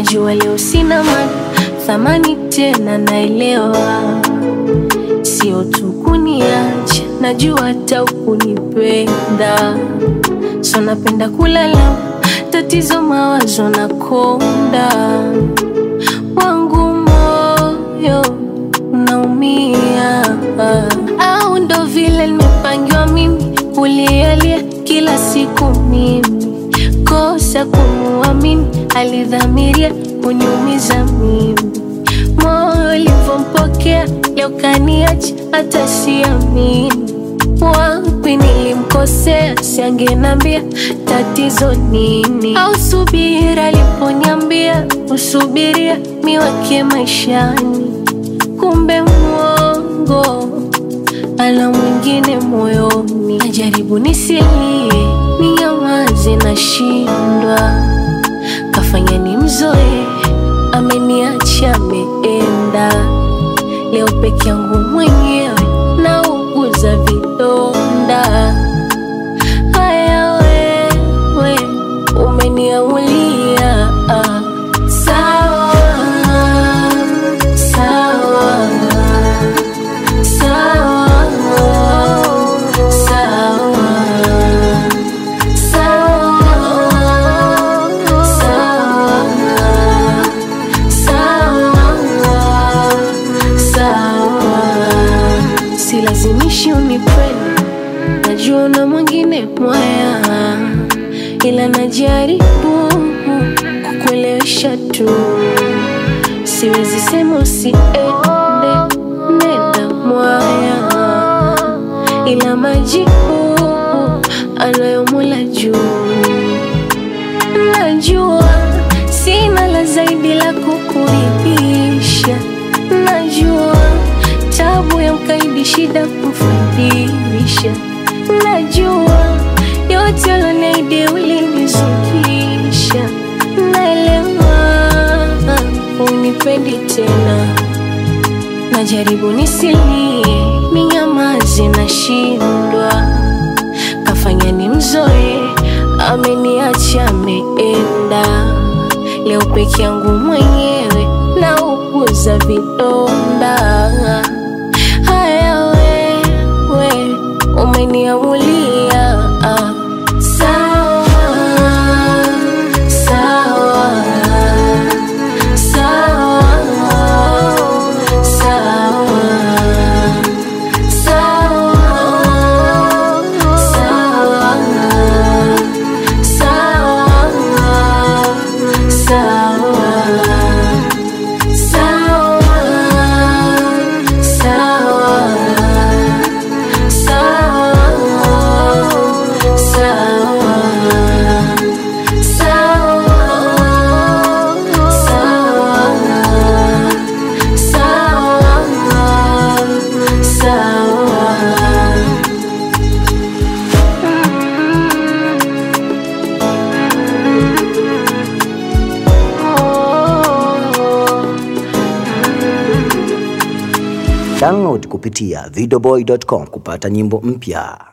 najua leo sina ma thamani tena, naelewa sio tu kuniacha, najua hata ukunipenda, so napenda kulala, tatizo mawazo na konda wangu moyo unaumia, au ndo vile nimepangiwa mimi kulialia kila siku mimi kosa kumuamini, alidhamiria kuniumiza mimi. Moyo ulivyompokea leo kaniacha, hata siamini. Wapi nilimkosea, siangenambia tatizo nini? Au subira aliponiambia usubiria miwake maishani, kumbe mwongo ana mwingine moyoni. Najaribu nisilie, ninyamaze, nashindwa. Kafanya ni mzoe, ameniacha ameenda. Leo peke yangu mwenyewe nauguza vidonda. Haya wewe umeniamulia, sawa sawa Sawa, sawa, sawa, sawa, sawa. Silazimishi unipende, najua una mwingine mwaya, ila najaribu kukuelewesha tu, siwezi sema usiende, nenda mwaya, ila majibu anayo Mola juu. Najua sina la zaidi la kukuridhisha, najua tabu ya mkaidi shida kumfadhilisha, najua yote uloniahidi ulinizukisha, naelewa unipendi tena najaribu nisilie, ninyamaze, nashindwa. Kafanya ni mzoe, ameniacha ameenda. Leo peke yangu mwenyewe nauguza vidonda. Haya wewe umeniamulia, sawa sawa Sawa, sawa, sawa, sawa, sawa, sawa, Download kupitia videoboy.com kupata nyimbo mpya.